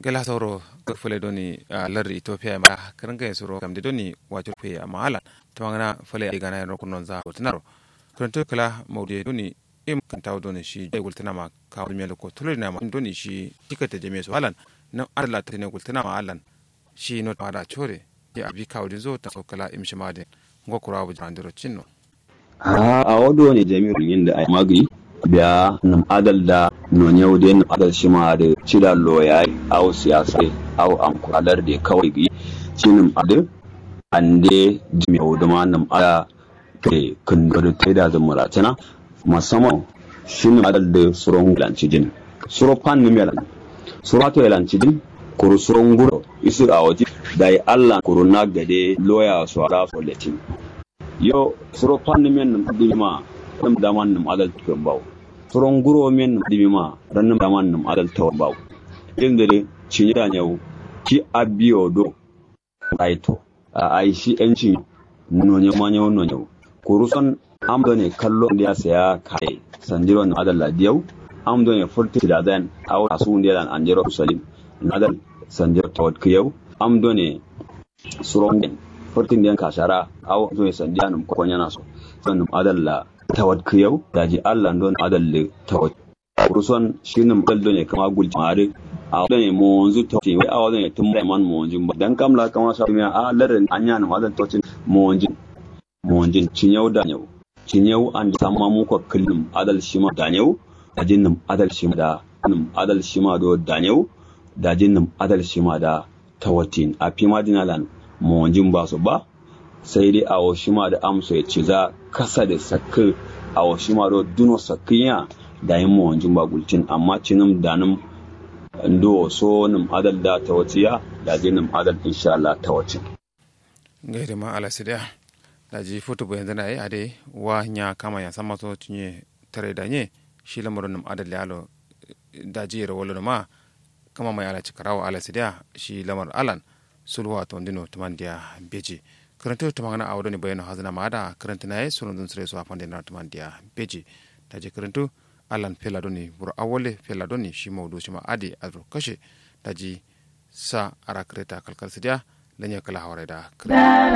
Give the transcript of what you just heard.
gala sauro ga fule doni lardi ethiopia ma karanga ya suro kamde doni wajo pe ama ala tamangana fule ai gana ro kunon za tinaro kuranto kala mawde doni im kantaw doni shi ay gultina ma ka melo ko tulina ma doni shi tikata jame so alan na arla tane gultina ma alan shi no da chore ya abi kawdi zo ta kala im shimade ngo kurabu jandiro cinno a a wado ne jami'ar yin da ai magi biya nam adal da no nyau de nam adal shima da cida loya au siyasa au am kwalar da kawai gi cinim ade ande jami'u da ma nam ada ke kun da ta da zamura tana musamman shin adal da suron lanci din suro pan ni melan suro to lanci din kuru suron guro isu a waje da Allah kuru na gade loya su ara so letin yo suro panni men nam dima nam daman nam adal tukun baw suron guro men nam dima ran nam daman nam adal taw baw indere cinya nyau ki abiyo do aito a ai shi enci no nya ma nyau no nyau kuruson amdo ne kallo da saya kai sanjiro nam adal ladiyau amdo ne furti da dan aw asu ndilan anjiro salim nadal sanjiro tawad kiyau amdo ne suron fortin den kashara aw zo sandiya num ko nyana so son num adalla tawad kiyau daji Allah don adalle tawad ruson shinum daldo ne kama gul mare a ne mo onzu to ti wai awa ne tum man mo onzu dan kamla kama sa mi a larin anya num adal to mo onzu mo onzu cinyau da nyau cinyau an samma mu ko kullum adal shima da nyau dajin num adal shima da num adal shima do da nyau dajin num adal shima da tawatin a fima dinalan mawajin ba su ba sai dai a washima da amsa ya ce za kasa da sakka a washima da duno sakkiya da yin mawajin ba gulcin amma cinin da nan ndo so nim adal da ta waciya da je nim adal insha Allah ta wacin gaida ma ala sidia da ji foto bo yanzu na yi ade wa nya kama ya sama so tunye tare da nye shi lamarin nim adal yalo da ji yara wala ma kama mai ala cikarawa ala sidia shi lamar alan sulwa to ndino tumandia beji karanta tumangana awdo ni bayano hazna mada karanta naye sunan dun sire so afande na tumandia beji taje karantu alan fela doni bur awole fela doni shi mawdu shi ma adi adro kashe taji sa ara kreta kalkal sidia lanya kala hawreda